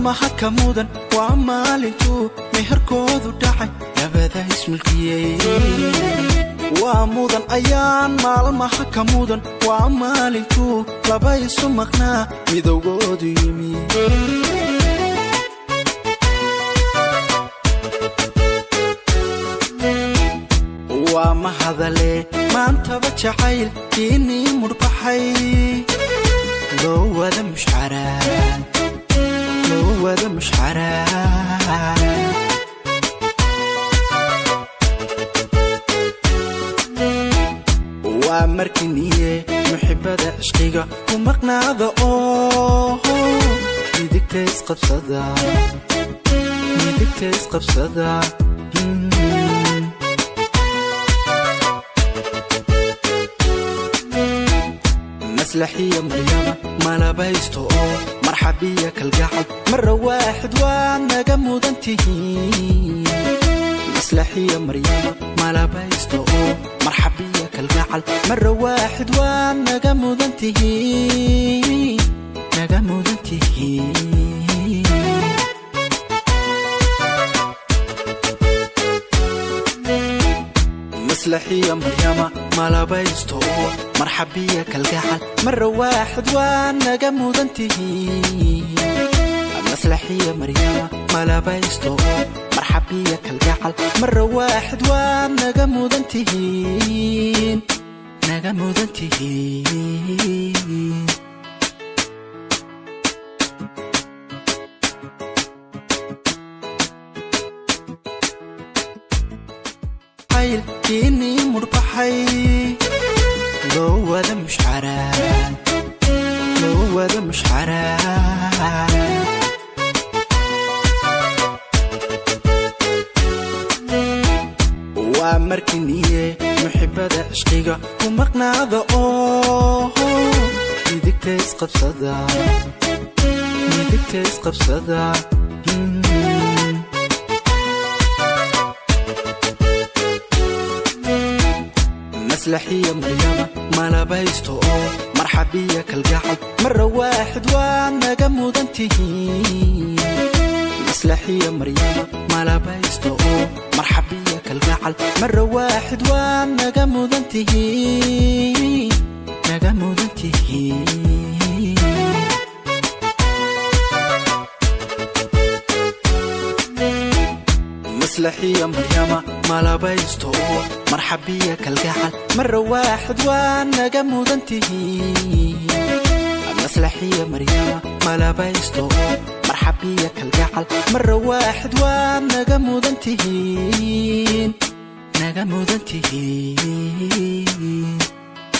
maalmaha ka mudan waa maalintuu meherkoodu dhacay labada ismulkiyey waa mudan ayaan maalmaha ka mudan waa maalintuu laba isu maqnaa midowgoodu yimi waa mahadale maantaba jacayl kiinii mudhbaxay loo wada mushcaraan loo wada mushcaraan waa markiniye muxibada cishqiga ku maqnaada oo midigta isqabsada midigta isqabsada maslaxiya maryama malabaysto oo marxabiya kalgacal mara waaxid waa naga mudan tihiin maslaxiya maryama malabaysto oo marxabiya kalgacal mara waaxid waa naga mudan tihiin naga mudan tihiin maslaxiya maryama malabaysto oo marxabiya kalgacal mara waaxid waa naga mudan tihiin maslaxiya maryama malabaysto oo marxabiya kalgacal mara waaxid waa naga mudan tihiin naga mudan tihiin kiinii mudhbaxay loo wada mushcaraan loo wada mushcaraan waa markiniye muxibada cishqiga ku maqnaada oo midigta isqabsada midigta isqabsada maslaxiya maryama malabaysto oo marxabiya kalgacal mara waaxid waa naga mudan tihiin maslaxiya maryama malabaysto oo marxabiya kalgacal mara waaxid waa naga mudan tihiin naga mudan tihiin maslaxiya maryama malabaysto oo marxabiya kalgacal mara waaxid waa naga mudan tihiin maslaxiya maryama malabaysto oo marxabiya kalgacal mara waaxid waa naga mudan tihiin naga mudan tihiin